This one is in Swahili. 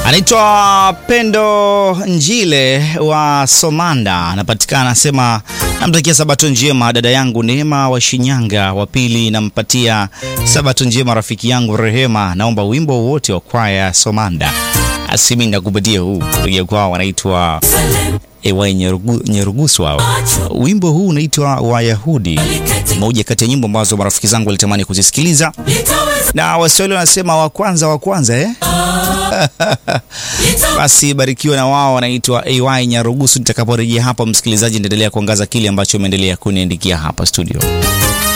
Anaitwa Pendo Njile wa Somanda, anapatikana anasema, namtakia sabato njema dada yangu Neema wa Shinyanga. Wa pili nampatia sabato njema rafiki yangu Rehema, naomba wimbo wote wa kwaya Somanda. Asimi ndakupatia huu ya kwao wanaitwa Ewai Nyerugusu hao. Wimbo huu unaitwa Wayahudi, moja kati ya nyimbo ambazo marafiki zangu walitamani kuzisikiliza, na Waswahili wanasema wa kwanza wa kwanza eh? Basi barikiwa na wao, wanaitwa AY Nyarugusu. Nitakaporejea hapa, msikilizaji, endelea kuangaza kile ambacho umeendelea kuniandikia hapa studio.